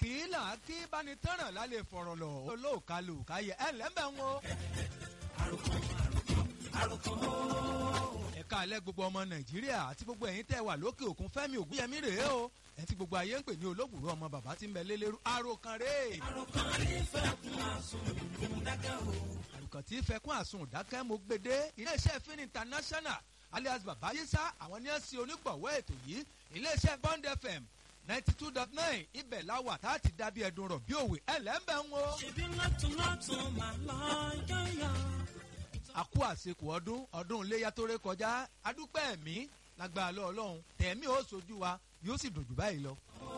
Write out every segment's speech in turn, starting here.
kí là á kí báni tẹ́ràn lálẹ́ fọ̀rọ̀ lọ olóòkálù káyẹ ẹ lẹ́mbẹ̀ ń wo. ẹ̀ka alẹ́ gbogbo ọmọ nàìjíríà àti gbogbo ẹ̀yin tẹ́ wà lókè òkun fẹ́mi ògúnyẹmí rèé o ẹ̀ tí gbogbo ayé ń pè ní olóògbòrò ọmọ bàbá tí ń bẹ lélẹ́rú àròkàn rèé. àròkàn rí fẹ́ kún àsùn ìdákẹ́ o. àròkàn tí fẹkún àsùn dákẹ́ mo gbede iléeṣẹ́ fin international alias baba yisa àwọn ní ẹ̀sìn onígbọ̀wọ́ ètò yìí iléeṣẹ́ bond fm ninety two dot nine ibẹ̀ la wà tá a ti dábí ẹ̀dùn rọ̀ bí òwe ẹ̀ lẹ́ńbẹ̀ ń wo. ṣèbí lọ́tún lọ́tún máa lọ yọ̀yọ̀. àkú àsìkò ọdún ọdún iléyà tó ré kọjá adúpẹ́ ẹ̀mí lágbára lọ ọlọ́run tẹ̀mí ó sojú wa yóò sì dùn jù báyìí lọ.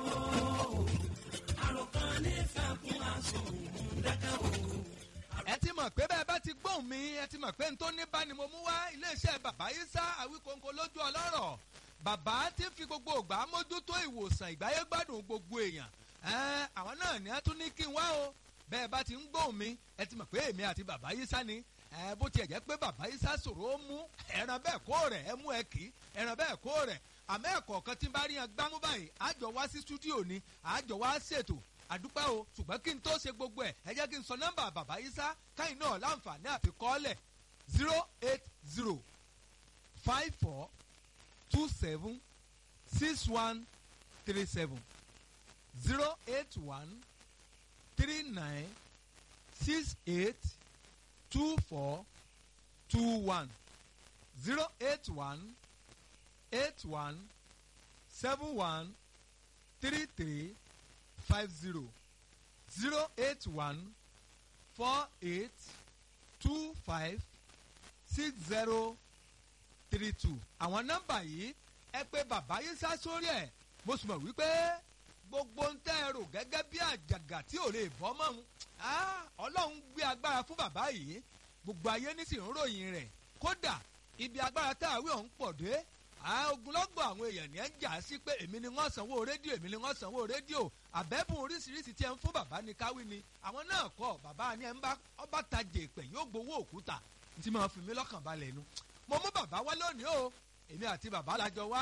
àròkàn ní fẹ́ kún àsùn ìdákẹ́ o. ẹ ti mọ̀ pé bẹ́ẹ̀ bá ti gbóhùn mi ẹ ti mọ̀ pé n tó ní bá ni mo mú wá iléeṣẹ́ bàbá yísà àwíkóńkó lójú ọlọ́rọ̀ bàbá ti fi gbogbo ògbà mójútó ìwòsàn ìgbáyé gbádùn gbogbo èèyàn ẹ àwọn náà ní ẹ tún ní kí n wá o bẹ́ẹ̀ bá ti ń gbóhùn mi ẹ ti mọ̀ pé èmi àti bàbá yísà ni ẹ bó tiẹ̀ jẹ́ pé bàbá yísà sòrò ó mú ẹran bẹ́ẹ̀ kó rẹ̀ ẹ mú ẹ kì í ẹran bẹ́ẹ̀ kó rẹ̀ àmọ́ ẹ̀kọ́ kan tí ń bá rí yan gbámú báyìí àjọ wá sí stúdíò ni àjọ wá ṣètò àdúpẹ́ o ṣùgbọ́n kí n tó ṣe gbogbo ẹ̀ ẹ jẹ́ kí n sọ nọ́mbà bàbá yísà káyìn náà láǹfààní àfi kọ́ọ́lẹ̀ zero eight zero five four two seven six one three seven zero eight one three nine six eight two four two one zero eight one eight one seven one three three five zero zero eight one four eight two five six zero three two. àwọn nọ́mbà yìí ẹ pé bàbá yìí sá sórí ẹ̀ mo sì mọ̀ wípé gbogbo ń tẹ́ ẹ rò gẹ́gẹ́ bí àjàgà tí ò lè bọ́ mọ́ ọ́n ọlọ́run gbé agbára fún bàbá yìí gbogbo ayé ní sì ń ròyìn rẹ̀ kódà ibi agbára tá a wí ọ̀hún pọ̀ dé ogunlọ́gbọ̀ àwọn èèyàn ní ẹ̀ ń jà sí pé èmi ni wọ́n sanwó rédíò èmi ni wọ́n sanwó rédíò àbẹ́bùn oríṣiríṣi tí ẹ ń fún bàbá ní káwí ni àwọn náà kọ́ bàbá ni ẹ ń bá ọba tajà ìpè yóò gbowó òkúta tí máa fi mí lọ́kàn balẹ̀ nu mo mú bàbá wá lónìí o èmi àti bàbá la jọ wá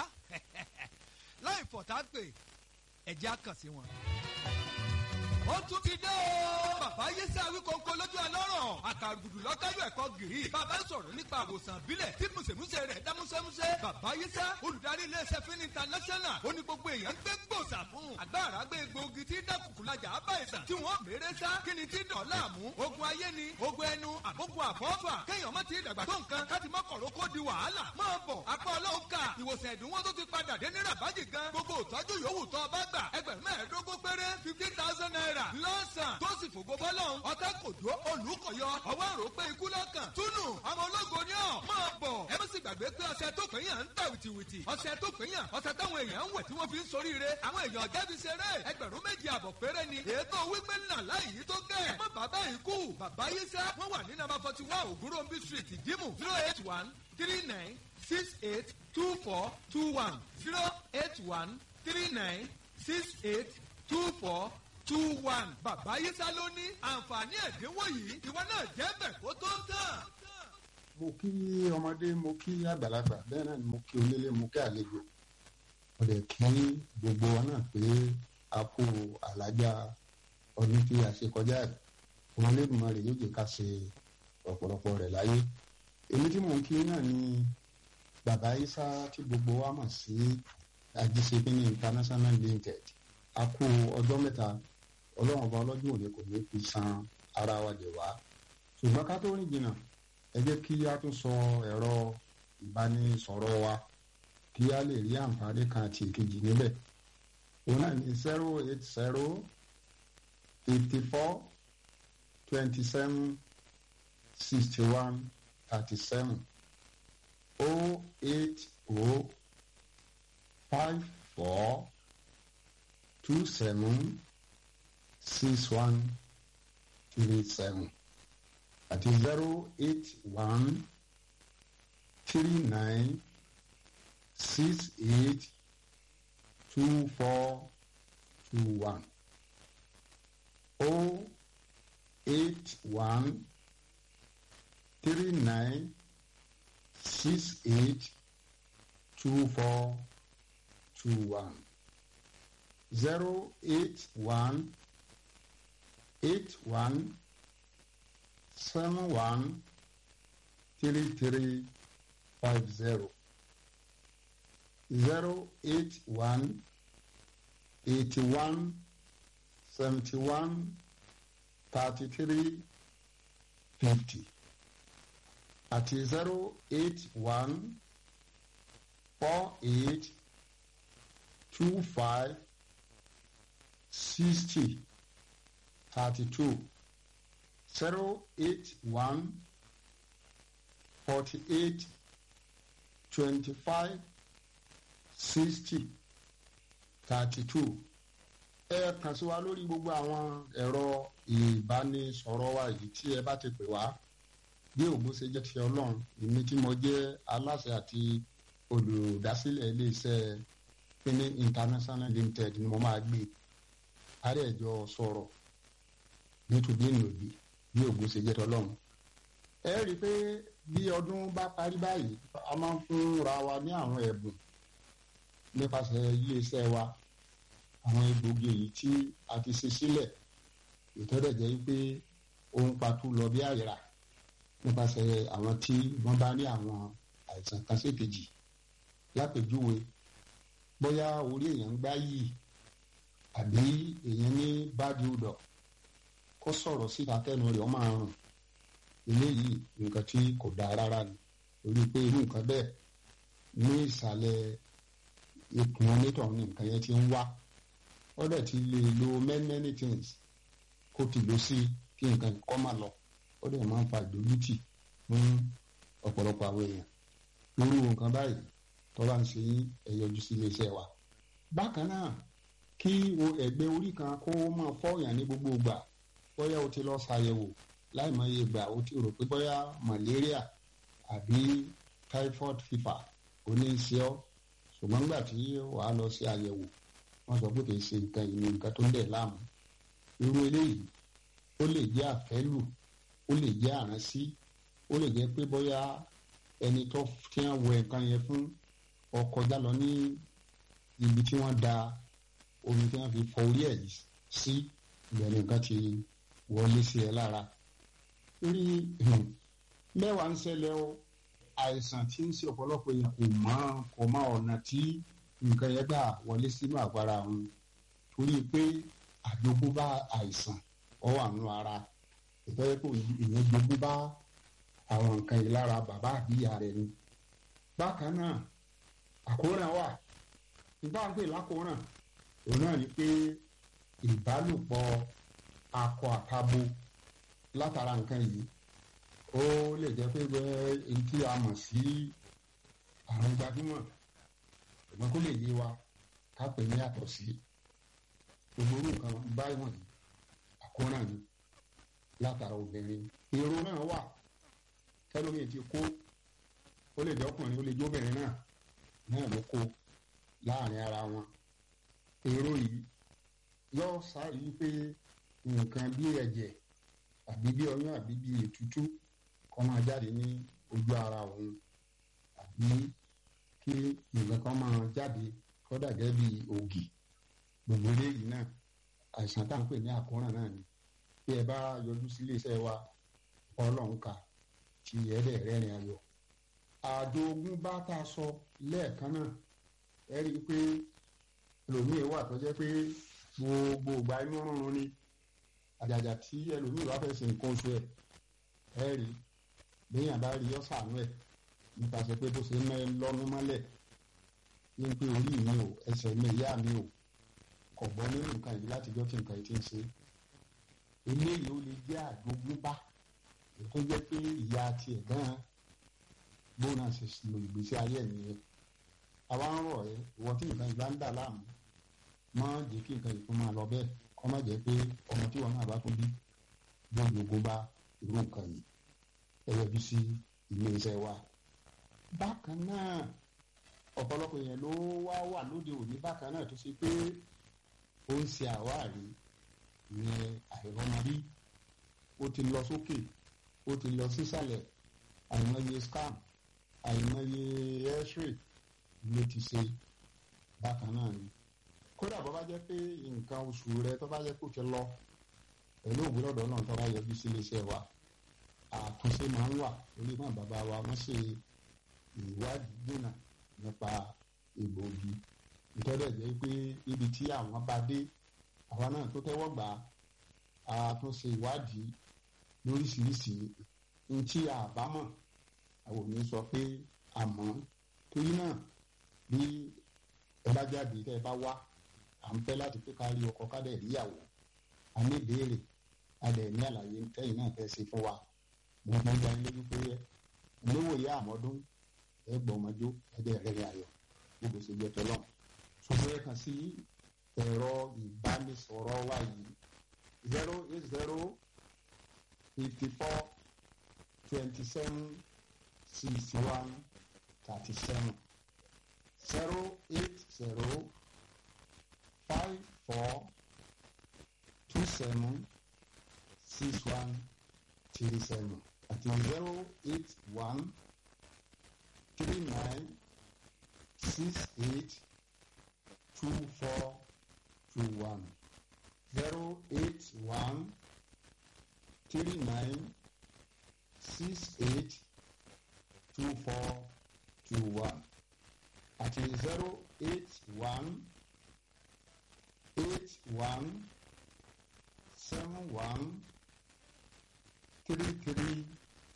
láì fọ̀tá pé ẹ̀jẹ̀ á kàn sí wọn. ó tún ti dé o bàbá yé sí àwíkọ́ńkọ́ lójú ọlọ́rọ̀ àkàrùgùdù lọ́káyọ̀ ẹ̀kọ́ gìrì bàbá sọ̀rọ̀ nípa àwòsàn ìbílẹ̀ tí mùsèmùsè rẹ̀ dá músẹ́músẹ́ bàbá yé sá olùdarí iléeṣẹ́ fin international ó ní gbogbo èèyàn ń gbé gbòòsà fún agbára gbé egbòogi tí dákùkùlajà ábà ìsàn tí wọ́n mèrè sá kí ni tí dàn láàmú ogun ayé ni ogun ẹnu àbógun àfọ́fà kéèyàn má ti dàgbà tó nǹkan káti má kọ̀rọ̀ kó di wàhálà máa bọ̀ apá ọlọ́run ká ìwòsàn ẹ̀dínwó tó ti padà dé ní rabaji gan gbogbo ìtọ́jú yòówù tó bá gbà ẹgbẹ̀rún mẹ́ẹ̀ẹ́dógún péré fifty thousand naira lọ́sàn tó sì fògo bọ́lọ́hún ọ̀tá kò dó olùkọ̀yọ ọwọ́ rò pé ikú lọ́kàn túnú ọmọ ológo ni ọ̀ máa bọ̀ ẹ má sì gbàgbé pé ọṣẹ tó pín yàn ń tà wìtìwìtì ọṣẹ tó pín yàn ọṣẹ táwọn èèyàn ń wẹ̀ tí wọ́n fi ń soríire àwọn èèyàn jẹ́bi ṣeré ẹgbẹ̀rún méjì àbọ̀ péré ni ètò wípé ńlá láì yí tó gẹ̀ ẹ má bàbá yìí kú bàbá yìí sẹ́ wọ́n wà ní nàbà forty one ògúnròmbí street ìdímù zero eight one three nine six eight two four two one zero eight one three nine six eight two four two one. bàbá yísà ló ní àǹfààní ẹ̀dínwó yìí ìwọ náà jẹ́ bẹ̀ kó tó tán. mo kí ọmọdé mo kí àgbàlagbà bẹ́ẹ̀ náà ni mo kí onílé mo kí àlejò mo lè kí gbogbo wa náà pé a kú àlájá ọdún tí a ṣe kọjá rẹ̀ ọmọlẹ́gbọ̀n rẹ̀ yóò jẹ́ ká ṣe ọ̀pọ̀lọpọ̀ rẹ̀ láyé èmi tí mò ń kí náà ni bàbá yísà tí gbogbo wa mọ̀ sí ajíṣebíní international limited a kú ọjọ́ mẹ́ta ọlọ́run ọba ọlọ́dún òní kò ní fi san ara wa dè wá ṣùgbọ́n ká tó rìn jìnnà ẹ jẹ́ kí a tún sọ ẹ̀rọ ìbánisọ̀rọ̀ wa kí a lè rí àǹfààní kan àti ìkejì níbẹ̀ òun náà ní zero eight zero eighty four twenty seven sixty one thirty seven oh eight oh five four two seven six one three seven àti zero eight one three nine six eight two four two one oh eight one three nine six eight two four two one zero eight one eight one seven one three three five zero zero eight one eighty one seventy one thirty three fifty àti zero eight one four eight two five sixty thirty two zero eight one forty eight twenty five sixty thirty two ẹ kàn sí wa lórí gbogbo àwọn ẹ̀rọ ìbánisọ̀rọ̀ wa yìí tí ẹ bá ti pè wá bí ògùn ṣe jẹ́ ti ọlọ́run èmi tí mo jẹ́ aláṣẹ àti olùdásílẹ̀ iléeṣẹ́ pínní international limited ni mo máa gbé àrẹ̀jọ sọ̀rọ̀ nítorí ìnòbí bí ògùn ṣe jẹ́ ti ọlọ́run. ẹ rí i pé bí ọdún bá parí báyìí a máa ń fúnra wa ní àwọn ẹ̀bùn nípasẹ̀ iléeṣẹ́ wa àwọn egbògi èyí tí a ti ṣe sílẹ̀ ìtọ́jẹ̀ jẹ́ pé ohun pàtó lọ bí àyẹ̀rà nípasẹ̀ àwọn tí wọ́n bá ní àwọn àìsàn kan sékejì lápèjúwe bóyá orí èèyàn ń gbá yìí àbí èèyàn ní báàdì odò kó sọ̀rọ̀ síta tẹ́nu rẹ̀ ó máa rùn eléyìí nǹkan tí kò dáa rárá ni torí pé irú nǹkan bẹ́ẹ̀ ní ìsàlẹ̀ ikùn onítọ̀ ní nǹkan yẹn ti ń wá ó dẹ̀ ti lè lo many many things kó ti lọ sí kí nǹkan kọ́ máa lọ ó dẹ̀ máa ń fa ìdójútì fún ọ̀pọ̀lọpọ̀ àwọn èèyàn irú nǹkan báyìí tó bá ń ṣe ẹ̀yọjú sí iléeṣẹ́ wa. bákan náà kí o ẹ̀gbẹ́ orí kan kó máa fọ́ọ̀yàn ní gbogbo ìgbà bóyá o ti lọ ṣàyẹ̀wò láì mọ iye ìgbà o ti rò pé bóyá malaria àbí typhoid fever ò ní í ṣe ọ́ ṣùgbọ́n nígbà tí wàá lọ sí àyẹ̀wò wọ́n sọ pé kì í ṣe nǹkan ìní nǹkan tó ń dẹ̀ láàmú irú eléyìí ó lè jẹ́ àfẹ́lù ó lè jẹ́ àránsí ó lè jẹ́ pé bóyá ẹni tó tí wọ́n wẹ nǹkan yẹn fún ọkọjá lọ ní ibi tí wọ́n da omi tí wọ́n fi fọ orí ẹ̀ sí ìbẹ̀rẹ̀ nǹkan ti wọlé sí ẹ lára torí mẹ́wàá ń ṣẹlẹ̀ o àìsàn tí ń ṣe ọ̀pọ̀lọpọ̀ èèyàn kò mọ kò mọ ọ̀nà tí nǹkan yẹn gbà wọlé sínú àgbára wọn torí pé àjogúnbá àìsàn ọ wà nínú ara ìtọ́jú pé èèyàn jogún bá àwọn nǹkan yìí lára bàbá àbíyá rẹ̀ ni. bákan náà àkóràn wà nígbà ń pè lákòóràn òun náà ni pé ìbálòpọ̀ akọ àtabo látara nǹkan yìí ó lè jẹ́ pé èyí tí a mọ̀ sí àrùn gbajúmọ̀ ṣùgbọ́n kó lè yé wa ká pè ní àtọ̀ sí gbogbo orú nǹkan báyìí wọ̀nyí àkóràn ni látara obìnrin èrò náà wà tẹlómi ti kó ó lè jẹ́ ọkùnrin ó lè jẹ́ obìnrin náà náà ló kó láàrin ara wọn èrò yìí yóò sáré pé nǹkan bí ẹ̀jẹ̀ àbí bí ọyún àbí bí ètútú kó máa jáde ní ojú ara òun àbí kí nǹkan kan máa jáde kó dàgẹ́ bí ògì gbogbo eléyìí náà àìsàn tá à ń pè ní àkóràn náà ni bí ẹ bá yọjú sí iléeṣẹ́ wa ọlọ́run kà tí ẹ̀ẹ́dẹ̀ rẹ́rìn ayọ̀ àjogún bá tá a sọ lẹ́ẹ̀kan náà ẹ rí i pé ẹlòmíì wà tó jẹ́ pé gbogbo ìgbà inú rúnrún ni àjàjà tí ẹlòmíì bá fẹ́ ṣe nǹkan oṣù ẹ̀ ẹ rí léèyàn bá rí ọ́sàánú ẹ̀ nípasẹ̀ pé bó ṣe ń lọ́nu mọ́lẹ̀ ní pé orí mi ò ẹsẹ̀ mi ìyá mi ò kọ̀ gbọ́ nínú nǹkan yìí látijọ́ tí nǹkan yìí ti ń ṣe eléyìí ó lè jẹ́ àjogúnbá tó jẹ́ pé ìyá tiẹ̀ gan-an gbóná ṣe lo ìgbésí ayé ẹ̀ nìyẹn àwa ń rọ̀ ẹ́ ìwọ tí nǹkan ìgbà ń dà láàmú má jẹ́ kí nǹkan ìfún máa lọ bẹ́ẹ̀ kọ́ má jẹ́ pé ọmọ tí wọn náà bá tún bí gbogbo ogun bá irú nǹkan yìí ẹ yọjú sí ilé iṣẹ́ wa. bákan náà ọ̀pọ̀lọpọ̀ èèyàn ló wá wà lóde òní bákan náà tó ṣe pé ó ń ṣe àwárí ìyẹn àìrọ́mọrí ó ti lọ sókè ó ti lọ sísàlẹ̀ àìmọye scam àìmọye x-ray ló ti ṣe bákan náà ni kódà bó bá jẹ́ pé nǹkan oṣù rẹ tó bá jẹ́ kó ti lọ pẹ̀lú òwúrọ̀dọ̀ náà tó bá yọjú sí iléeṣẹ́ wa àtúnṣe máa ń wà lórí náà bàbá wa wọ́n ṣe ìwádìí dènà nípa egbòogi ìtọ́jú ẹ̀jẹ̀ pé ibi tí àwọn bá dé àwa náà tó tẹ́wọ́ gbà á àtúnṣe ìwádìí lóríṣiríṣi ní tí àbámọ̀ àwọn ò ní sọ pé àmọ́ torí náà bí ẹ bá jáde tẹ́ ẹ bá wá à ń fẹ́ láti pé ká rí ọkọ ká dẹ̀ ríyàwó a ní ìbéèrè a dẹ̀ ní àlàyé tẹ́yìn náà fẹ́ ṣe fún wa mo gbọ́n gba ilé wípé olówó yá àmọ́dún ẹ gbọ́ ọmọdé ẹ dẹ̀ rẹ̀ ayọ̀ gbogbo ṣe jẹ́ tọ́lọ́ ṣùgbọ́n ẹ kàn sí ẹ̀rọ ìbánisọ̀rọ̀ wa yìí zero eight zero fifty four twenty seven sixty one thirty seven zero eight zero five four two seven six one three seven àti zero eight one three nine six eight two four two one zero eight one three nine six eight two four two one àti zero eight one eight one seven one three three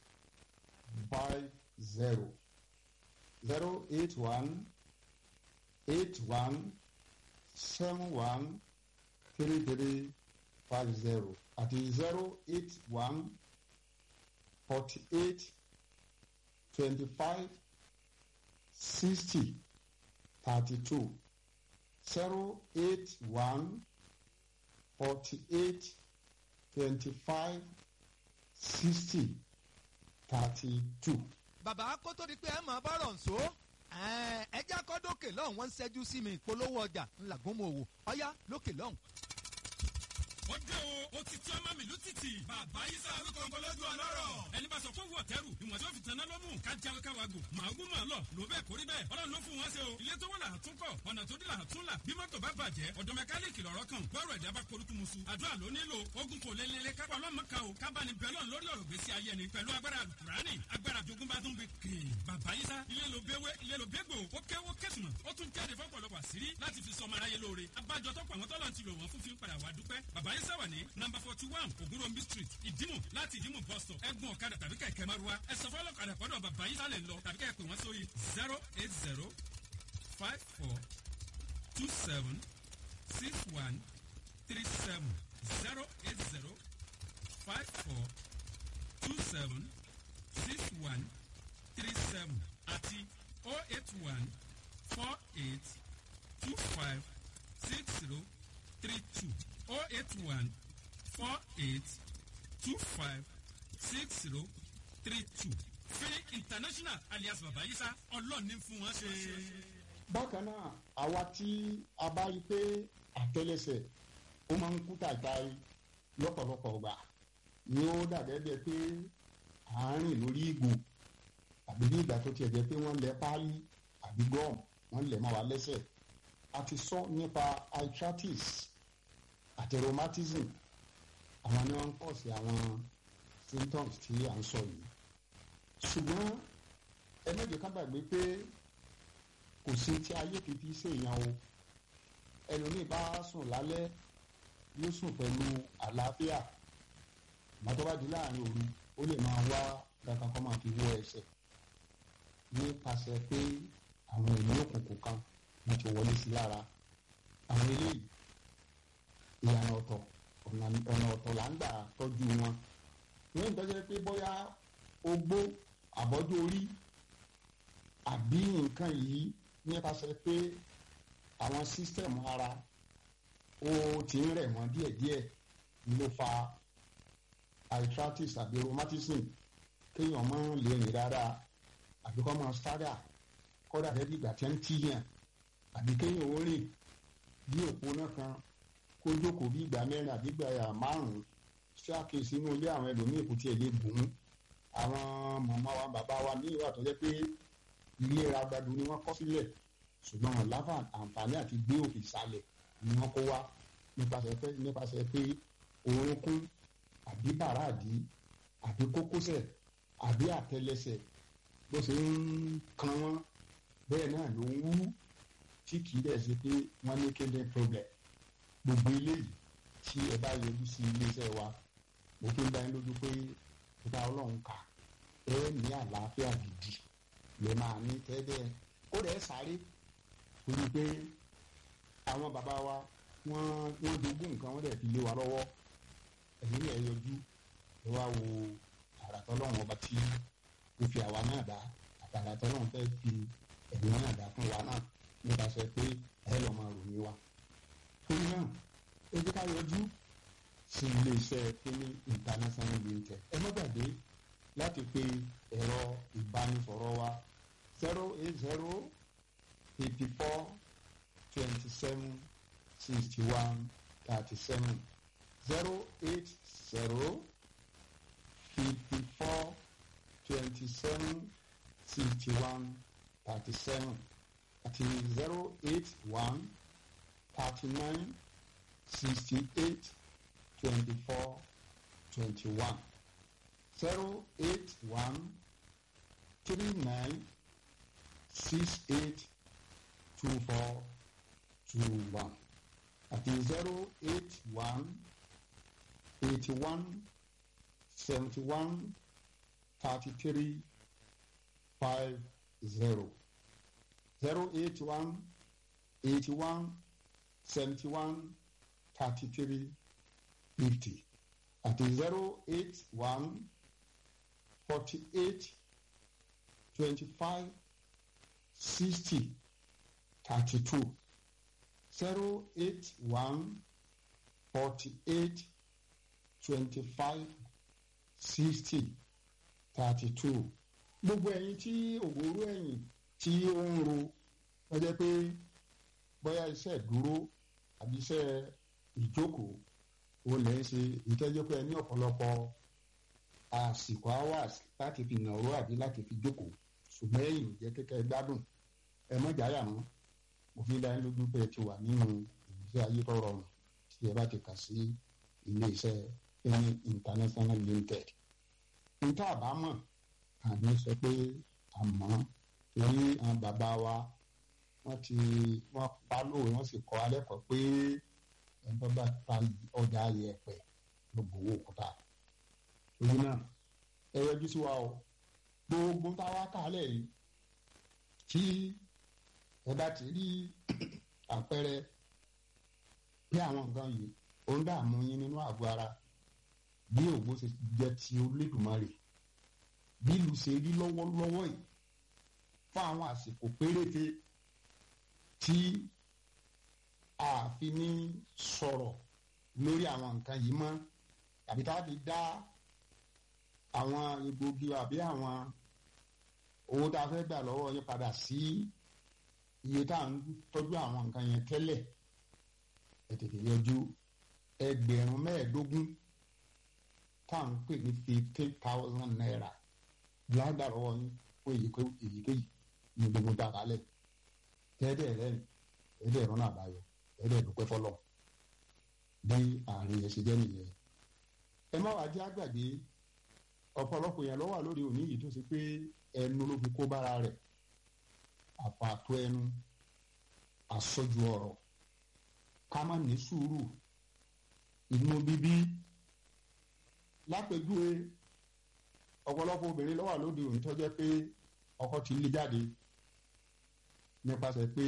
five zero zero eight one eight one seven one three three five zero àti zero eight one forty eight twenty five sixty thirty two zero eight one forty eight twenty five sixty thirty two. bàbá kó tó di pé ẹ máa bá rọ̀ ǹso ẹjẹ́ akọ́dókè lọ́hùn wọ́n ń ṣẹ́jú sí mi ìpolówó ọjà ńlágúnmọ̀ òwò ọ̀yá lókè lọ́hùn. ó dé o ó ti tí ọmọ mi ló títì. bàbá yìí sọ àwọn kọ̀ọ̀kan lójú ọlọ́rọ̀. ẹni bá sọ fún wọ̀ tẹ́rù ìwọ̀n tí ó fi tanná ló mú. ká jáwé ká wagò màá gún màá lọ ló bẹ́ẹ̀ kórí bẹ́ẹ̀. ọlọ́run ló fún wọn ṣe o. ilé tó wọ́n là á tún kọ̀ ọ̀nà tó dé là á tún là. bí mọ́tò bá bàjẹ́ ọ̀dọ̀ mẹkáníìkì lọ́rọ́ kan bọ́ọ̀rọ̀ ẹ̀dá bá korúkú musu. àdúrà ló nílò ogun kò lélele kápá ọlọ́mọ kan o kábàánì bẹ́lọ̀ lórí ọ̀rọ̀ gbèsè ayé ni pẹ̀lú agbára alukurani agbára jogun bá tún bẹ kéè. bàbá yìí sá ilé ló béwé ilé ló bégbò ó kéwó kẹsùmọ̀ ó tún jáde fọ́pọ̀lọpọ̀ àṣírí láti fi sọmọ aráyé lóore abájọ tọ́pọ̀ àwọn tọ́lọ̀ ti lò wọ́n fún fi ń padà wá dúpẹ́ bàbá yìí sáwà ní nọmba forty one ògúnròmí street ìdímù láti ìdímù bus stop ẹgbọn ọ̀kadà tàbí kẹ̀kẹ́ márúwá ẹ sọ fọlọ́ ọ̀kadà pọ̀dọ̀ bàbá yìí sálẹ̀ lọ tàbí kẹ́ ẹ pè wọ́n sórí zero eight zero five four two seven six one three seven zero eight zero five four two seven six one three seven àti oh eight one four eight two five six zero three two oh eight one four eight two five six zero three two fẹ́ẹ́ international alias babayisa ọlọ́ọ̀ni fún wọn ṣe. bákan náà àwa tí a bá rí i pé àtẹlẹsẹ̀ ó máa ń kú tàìtàì lọ́pọ̀lọpọ̀ ọgbà ni ó dàbẹ́ bẹ́ẹ̀ pé àárín lórí ìgò àbí bí ìgbà tó tiẹ̀ jẹ́ pé wọ́n lẹ páálí àbí gọ́ọ̀mù wọ́n lẹ̀ mọ́ wa lẹ́sẹ̀ a ti sọ nípa arthritis àti rheumatism àwọn ni wọ́n ń pọ̀ sí àwọn symptoms tí à ń sọ yìí ṣùgbọ́n ẹ méje ká gbàgbé pé kò sí tí ayé kìí ṣèyàn o ẹlòmíì bá sùn lálẹ́ yóò sùn pẹ̀lú àlàáfíà mọ́tò bá di láàrin òru ó lè máa wá kankan kọ́ máa fi wọ ẹsẹ̀ nípasẹ̀ pé àwọn ènìyàn òkùnkùn kan wọ́n ti wọlé sí lára àwọn eléyìí ìyànà ọ̀tọ̀ ọ̀nà ọ̀tọ̀ là ń gbà tọ́jú wọn wọ́n ń tọ́jú pé bóyá ogbó àbọ́jú orí àbí nǹkan yìí nípasẹ̀ pé àwọn sísítẹ̀mù ara ó ti ń rẹ̀ wọ́n díẹ̀díẹ̀ ló fa arthritis àbí rheumatism kéèyàn máa lè rìn dáadáa àbí kọ́ máa stagger kọ́dà rẹ̀ bí ìgbà tí ń tíyàn àbí kéèyàn ó rìn bí òpó náà kan kó jókòó bí ìgbà mẹ́rin àbí ìgbà márùn-ún ṣé àkíyèsí inú ilé àwọn ẹlòmíì kò tiẹ̀ lè gùn ún àwọn màmá wa bàbá wa ní ìwà tó jẹ́ pé ilé ragbadu ni wọ́n kọ́ sílẹ̀ ṣùgbọ́n wọn láfa àǹfààní àti gbé òkè sálẹ̀ ni wọ́n kó wá nípasẹ̀ pé nípasẹ̀ pé orúnkún àbí bàràdì àbí kókósẹ̀ àbí àtẹlẹsẹ̀ bó ṣe ń kan wọ́n bẹ́ẹ̀ náà ló ń wú tí kì í dẹ̀ ṣe pé wọ́n ní kéde problem gbogbo eléyìí tí ẹ bá yọjú sí iléeṣẹ́ wa mo fi ń dá yín lójú pé ìta ọlọ́run kà ẹ ní àlàáfíà gidi lè máa ní tẹ́lẹ̀ ó rẹ̀ sáré torí pé àwọn bàbá wa wọ́n wọ́n jogún nǹkan wọ́n dẹ̀ fi lé wa lọ́wọ́ ẹ̀yìn rẹ̀ yọjú ẹ wá wo àràtọ́ ọlọ́run ọba tí ó fi àwa náà dá àtàràtọ́ ọlọ́run fẹ́ fi ẹ̀mí náà dá fún wa náà nípasẹ̀ pé ẹ lọ́ máa ròyìn wa torí náà ẹ jẹ́ ká yọjú sí iléeṣẹ́ kíní international limited ẹ má gbàgbé láti pe ẹ̀rọ ìbánisọ̀rọ̀ wa zero eight zero eighty four twenty seven sixty one thirty seven zero eight zero fifty four twenty seven sixty one thirty seven àti zero eight one thirty nine sixty eight twenty four twenty one zero eight one three nine six eight two four two one àti zero eight one eighty one seventy one thirty three five zero zero eight one eighty one seventy one thirty three fifty àti zero eight one forty eight twenty five sixty thirty two zero eight one forty eight twenty five sixty thirty two gbogbo ẹ̀yin tí òwúrò ẹ̀yìn tí ó ń ro wọ́n jẹ́ pé bóyá iṣẹ́ ìdúró àbí iṣẹ́ ìjókòó ó lè ń ṣe ìtẹ́jọ́ pé ẹ ní ọ̀pọ̀lọpọ̀ àsìkò hours láti fi nàró àbí láti fi jókòó ṣùgbọ́n ẹ̀yìn ò jẹ́ kékeré gbádùn ẹ mọ̀jà yà mọ́ mo fi dá yín lójú pé ẹ ti wà nínú ìgbésí ayé tó rọrùn tí ẹ bá ti kà sí iléeṣẹ́ ẹni international limited níta àbámọ̀ àmì sọ pé àmọ́ torí àwọn bàbá wa wọ́n ti wọ́n pa lóore wọ́n sì kọ́ alẹ́ kọ́ pé ẹ̀ńtọ́ bá ta ọjà yẹ̀pẹ̀ ló gbowó òkúta torí náà ẹ yọjú sí wa o gbogbo táwa kálẹ̀ yìí tí ẹ bá ti rí àpẹẹrẹ bí àwọn nǹkan yìí ó ń dààmú yín nínú àgọ́ ara bí ògbó ṣe jẹ́ ti Olódùmarè bí ìlú ṣe rí lọ́wọ́lọ́wọ́ yìí fún àwọn àsìkò péréte tí a fi ní sọ̀rọ̀ lórí àwọn nǹkan yìí mọ́ tàbí tá a fi dá àwọn egbògi àbí àwọn owó tá a fẹ́ gbà lọ́wọ́ yín padà sí iye tá à ń tọ́jú àwọn nǹkan yẹn tẹ́lẹ̀ ẹ tètè yọjú ẹgbẹ̀rún mẹ́ẹ̀ẹ́dógún tá à ń pè ní fifteen thousand naira lágbà lọ́wọ́ yín fún èyíkéyìí ní gbogbo dàkálẹ̀ tẹ́ẹ̀dẹ̀ rẹ̀ ẹ̀ẹ́dẹ̀ rọ́nà àbáyọ ẹ̀ẹ́dẹ̀ dúpẹ́ fọlọ́ bí àárín yẹn ṣe jẹ́ nìyẹn ẹ má wàá jẹ́ àgbàgbé ọ̀pọ̀lọpọ̀ yẹn lọ́wọ́ lórí òní yìí tó ṣe pé ẹnu ló fi kó bára rẹ̀ àpàtó ẹnu àsọjù ọ̀rọ̀ ká má ní sùúrù inú bíbí lápèjúwe ọ̀pọ̀lọpọ̀ obìnrin lọ́wọ́ lóde òní tó jẹ́ pé ọkọ ti lé jáde nípasẹ̀ pé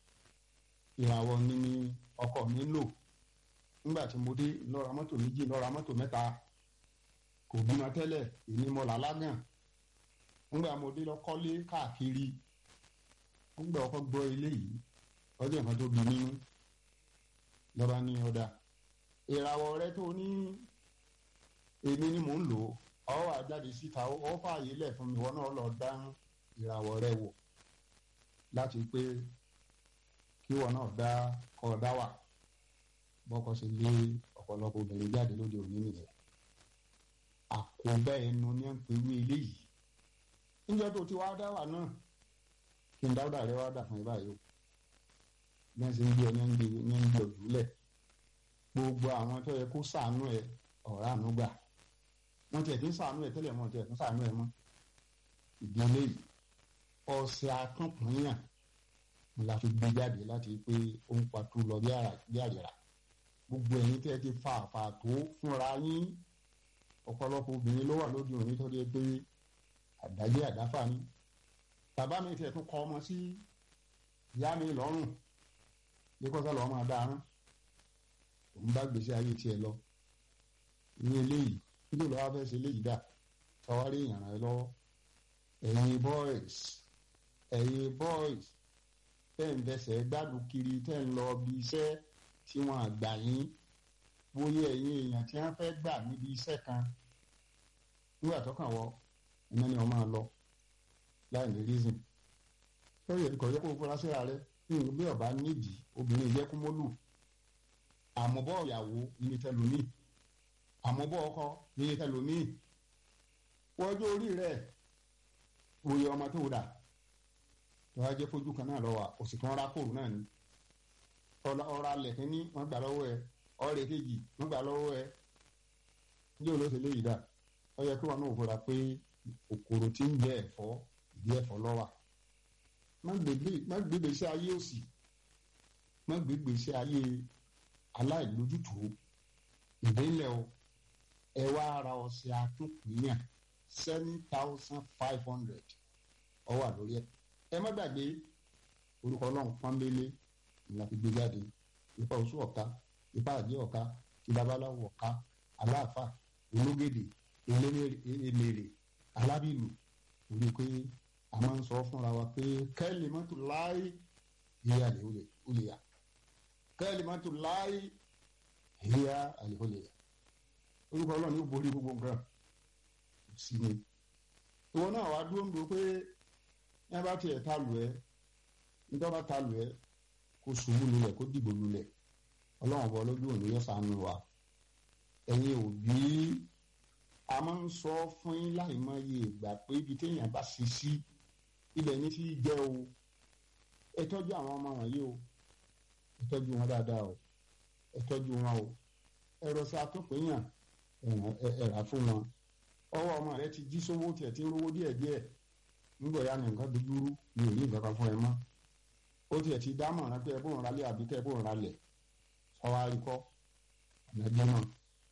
ìràwọ̀ ni ni ọkọ mi ń lò nígbà tí mo dé lọ́ra mọ́tò méjì lọ́ra mọ́tò mẹ́ta kò bímọ tẹ́lẹ̀ èmi mo là lágàn nígbà mo dé lọ kọ́lé káàkiri nígbà ọkọ gbọ́ ilé yìí ọjọ́ nǹkan tó bí nínú lọ́ba ní ọ̀dà ìràwọ̀ rẹ tó ní èmi ni mò ń lò ó ọ wà jáde síta ó fààyè lẹ̀ fún mi wọn náà lọ dá ìràwọ̀ rẹ wò láti pé kí wọn náà dá kọ́ ọ dá wà bọ́kọ ṣe lé ọ̀pọ̀lọpọ̀ obìnrin jáde lóde òní nìyẹn àkóbá ẹnu ní à ń pè wí eléyìí níjọ́ tó ti wá dá wà náà kí n dáwọ́dà rẹ wá dà fún ẹ báyìí o bí wọ́n ṣe ń gbé ọ ní ń gbé ní ń gbé ọ̀dùnlẹ̀ gbogbo àwọn tó yẹ kó sàánú ẹ ọ̀rá àánú gbà wọ́n tiẹ̀ ti ń sàánú ẹ tẹ́lẹ̀ wọ́n tiẹ̀ tún sàánú ẹ mọ́ ìdílé yìí ọ̀sẹ̀ akọ́kùnrin ni la fi gbé jáde láti pé ó ń patú lọ bí àrìrà gbogbo ẹ̀yin tẹ́ ti fa àfààtó fúnra yín ọ̀pọ̀lọpọ̀ obìnrin ló wà lóde òní tó dé pé àdájé àdáfà ni bàbá mi tiẹ̀ tún kọ ọmọ sí ìyá mi lọ́rùn lẹ́kọ̀ọ́sá lọ́ọ́ máa dáná òun bá gbèsè ayé tiẹ̀ lọ ní eléyìí kí ló lọ́wọ́ fẹ́ ṣe eléyìí dà sọwárí ìyàrá ẹ lọ́wọ́ ẹ̀yin boys ẹ̀yin boys tẹ́ ń fẹsẹ̀ gbádùn kiri tẹ́ ń lọ bí iṣẹ́ tí wọ́n àgbà yín bóyá ẹ̀yin èèyàn tí wọ́n fẹ́ gbà níbi iṣẹ́ kan nígbà tó kàn wọ́ ẹ̀mẹ́ ni wọ́n máa lọ láì ní reason lórí ẹ̀kọ́ yẹ kó o fura síra rẹ bí ọba nídìí obìnrin yẹ kó mọ́lù àmọ́bọ̀ ìyàwó ní tẹlómi àmọ́bọ̀ ọkọ ní tẹlómi wọ́jọ́ orí rẹ̀ òye ọmọ tó dà lọ́wọ́ ajẹ́ fojú kan náà lọ́wọ́ òsì kan ra kóòrù náà ni ọ̀rọ̀ alẹ̀ kínní wọ́n gbà lọ́wọ́ ẹ ọ̀rẹ́ kejì wọ́n gbà lọ́wọ́ ẹ ní olóṣè léyìí dà ó yẹ kí wọn náà fura pé òkòrò tí ń jẹ ẹ̀fọ́ ìdí ẹ̀fọ́ lọ́wà má gbégbé iṣẹ́ ayé òsì má gbégbé iṣẹ́ ayé aláìlójútùú ìdílé o ẹ wá ara ọṣẹ àtúnkùnyàn seven thousand five hundred ó wà lórí ẹ ẹ má gbàgbé orúkọ ọlọ́run pọ́nbélé ìlà fi gbé jáde ipa oṣù ọ̀ka ipa àjẹ́ ọ̀ka ti babaláwo ọ̀ka aláàfà ológèdè eléré alábìlú orí pé a máa ń sọ fúnra wa pé kẹ́lì mọ́tò láì yíyá lè olè yá kẹ́lì mọ́tò láì yíyá lè olè yá orúkọ ọlọ́run yóò borí gbogbo nǹkan sí ni ìwọ náà wàá dúró ń do pé ẹ bá tiẹ̀ ta lù ẹ́ nítorí bá ta lù ẹ́ kó ṣubú lulẹ̀ kó dìbò lulẹ̀ ọlọ́run ọba ọlọ́dún òní yóò ṣàánú wa ẹ̀yin òbí a máa ń sọ fún yín láì mọ iye ìgbà pé ibi téèyàn bá ṣe sí ilẹ̀ ní fi jẹ́ o ẹ tọ́jú àwọn ọmọ wọ̀nyí o ẹ tọ́jú wọn dáadáa o ẹ tọ́jú wọn o ẹ rọ sí atọ́pẹ́yàn ẹ rà fún wọn ọwọ́ ọmọ rẹ ti jí sówó tiẹ̀ tí ń rówó díẹ̀díẹ̀ nígbà ya ni nǹkan dojúrú mi ò ní nǹkan kan fún ẹ mọ́ ó tiẹ̀ ti dámọ̀ràn pé ẹ bóun ralẹ̀ àbí kẹ́ ẹ bóun ralẹ̀ sọ́wọ́ àríkọ́ ọ̀nà ẹgbẹ́ náà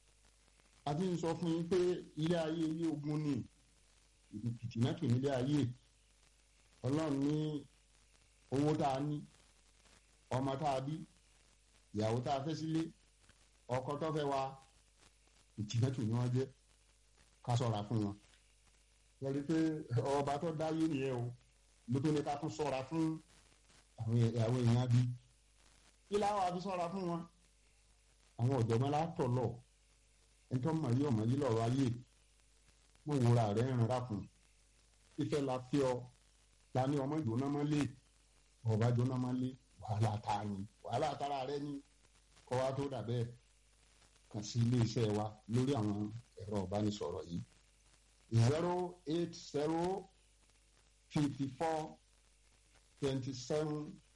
a ti ń sọ fún yín pé ilé ayé ilé ogun ni ìtìmẹ́tò nílé ayé ọlọ́run ní owó tá a ní ọmọ tá a bí ìyàwó tá a fẹ́ sílé ọkọ tó fẹ́ wa ìtìmẹ́tò ni wọ́n jẹ́ ká sọ̀ra fún wọn lórí pé ọba tó dáyé nìyẹn o ló tó ní ká tún sọ̀ra fún àwọn èèyàn bí kí láwọn àfi sọ̀ra fún wọn àwọn ọ̀jọ̀gbọ́n látọ̀ lọ ẹjọ́ mọ̀ yí ọmọ yí lọ́rọ̀ ayé mo wúra rẹ̀ ń rà fún ìfẹ́ la fi ọ la ní ọmọ ìjóná mọ́ lé ọba jóná mọ́ lé wàhálà ta ni wàhálà tara rẹ ni kọ́ wa tó dà bẹ́ẹ̀ kàn sí ilé iṣẹ́ wa lórí àwọn ẹ̀rọ ìbánisọ̀rọ̀ yìí zero eight zero fifty four twenty seven